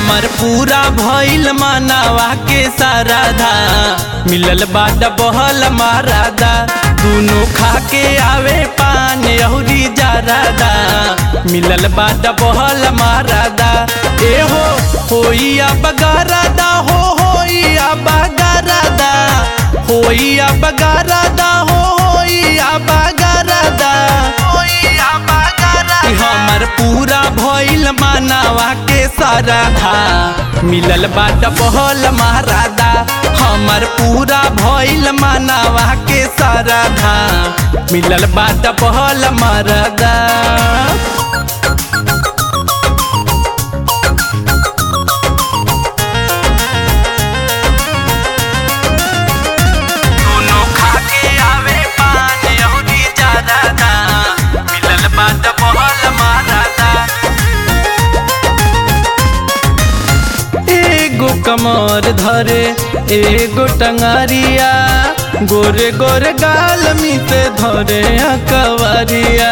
हमर पूरा भइल मानवा के साराधा मिलल बाट बहल मारादा दुनो खा के आवे पान अहुरी जारादा मिलल बाट बहल मारादा ए हो होइया बगारादा हो होइया बगारादा होइया बगारादा हो होइया बगारादा होइया बगारादा हमर पूरा भइल मानवा के साराधा मिलल बाट बहल महारादा हमर पूरा भइल मानवा के साराधा मिलल बाट बहल महारादा दोनों खा के आवे पान अहुरी जारादा मिलल बाट बहल महारादा एगो कमर धरे एगो टंगारिया गोरे गोरे गाल मिसे धरे अकवरिया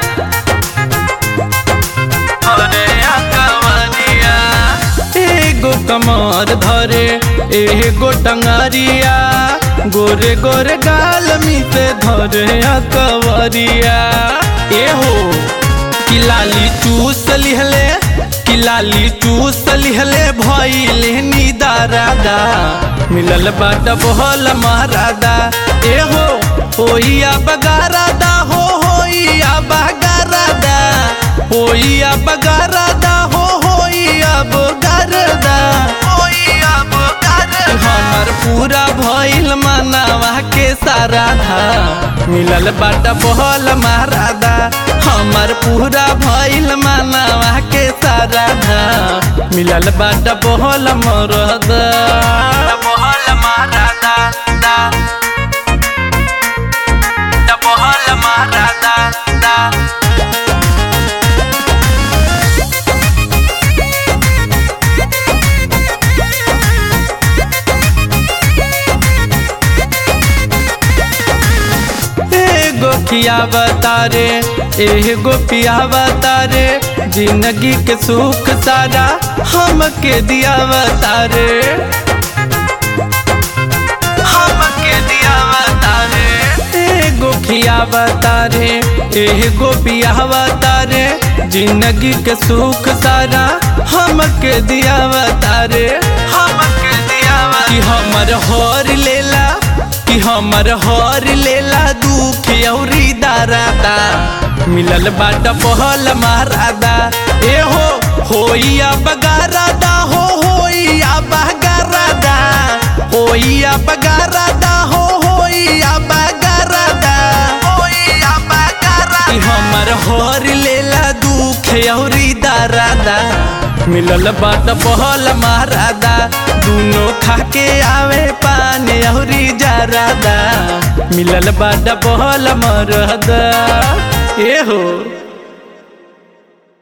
धरे अकवरिया एगो कमर धरे एगो टंगारिया गोरे गोरे गाल मिसे धरे अकवरिया एहो कि लाली चूस लिहले कि लाली चूस लिहले भइले निदारादा मिलल बाट बहल महारादा ए हो होइया बगारादा हो होइया बगारादा होइया बगारादा हो होइया बगारादा होइया बगारादा हमर पूरा भइल मानवा के साराधा मिलल बाट बहल महारादा हमर पूरा भइल मानवा के साराधा मिलल बाट बहल मरदा बहल महारादा दा दा बहल महारादा दा एगो खियावता रे एगो पियावता रे जिंदगी के सुख सारा हमके दियावता रे हमके दियावता रे एगो खियावता रे एगो पियावता रे जिंदगी के सुख सारा हमके दियावता रे हमके दियावता कि हमर हर लेला कि हमर हर लेला दुख औरी दारादा मिलल बाट पहल महारादा ए हो होइया बगारादा हो होइया बगारादा होइया बगारादा हो होइया बगारादा होइया बगारादा कि हमर हर लेला दुख औरी दारादा मिलल बाट पहल महारादा दुनो खा के आवे पान अहुरी जारादा मिलल बाट पहल मरदा ए हो